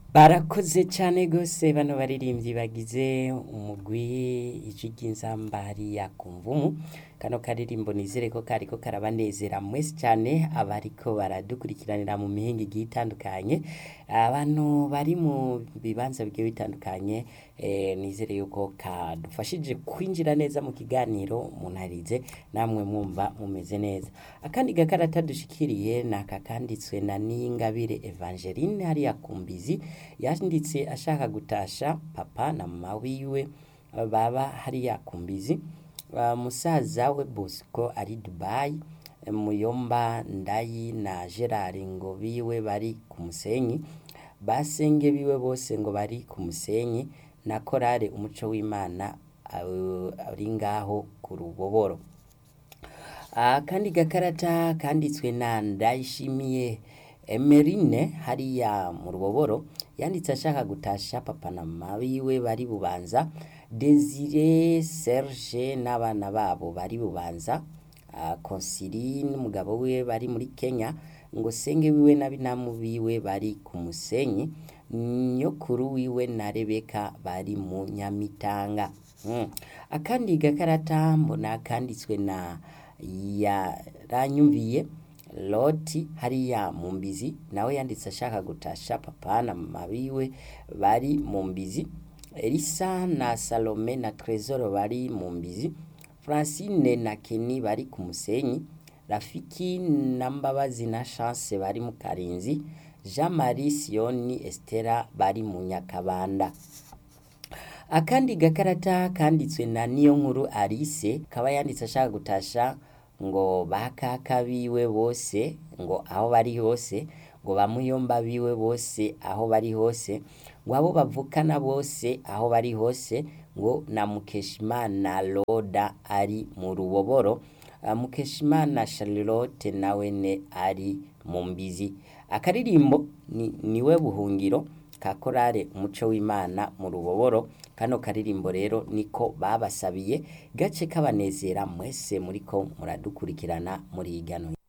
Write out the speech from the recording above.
barakoze cane gose bano baririmbyi bagize umugwi ijwi ry'inzambari ya kumvumu kano karirimbo nizere ko kariko karabanezera mwese cane abariko baradukurikiranira mu mihingo igiye itandukanye abantu bari mu bibanza bigiye bitandukanye eh, nizere yuko kadufashije kwinjira neza mu kiganiro munarize namwe mwumva mumeze neza akandi gakarata dushikiriye naka kanditswe na Ningabire Evangeline hariya kumbizi yanditse ashaka gutasha papa na mama wiwe baba hariya kumbizi Uh, musaza we Bosco ari Dubai Muyomba Ndayi na Gerard ngo biwe bari ku Musenyi basenge biwe bose ngo bari ku Musenyi na korale umuco w'Imana uh, ari ngaho ku ruboboro akandi gakarata kanditswe na Ndayishimiye Emerine hariya mu ruboboro yanditse ashaka gutasha papa na mama biwe bari bubanza Desire Serge n'abana babo bari bubanza uh, Konsili n'umugabo wiwe bari muri Kenya ngo senge wiwe na binamu biwe bari ku Musenyi nyokuru wiwe na Rebeka bari mu Nyamitanga mm. akandi gakarata mbona kanditswe na yaranyumviye Loti hariya mu mbizi nawe yanditse ashaka gutasha papa na mama biwe bari mu mbizi Elisa na Salome na Tresor bari mu mbizi Francine na Kenny bari ku Musenyi Rafiki na Mbabazi na Chance bari mu Karinzi Jean Marie Sioni Estera bari mu Nyakabanda akandi gakarata kanditswe na niyo nkuru Alice kaba yanditse ashaka gutasha ngo bakaka biwe bose ngo aho bari hose ngo bamuyomba biwe bose aho bari hose ngo abo bavukana bose aho bari hose ngo na Mukeshimana Loda ari mu ruboboro uh, Mukeshimana Charlotte nawene ari mu mbizi akaririmbo ni, niwe buhungiro ka korale umuco w'Imana mu ruboboro kano karirimbo rero niko babasabiye gace kabanezera mwese muriko muradukurikirana muri igano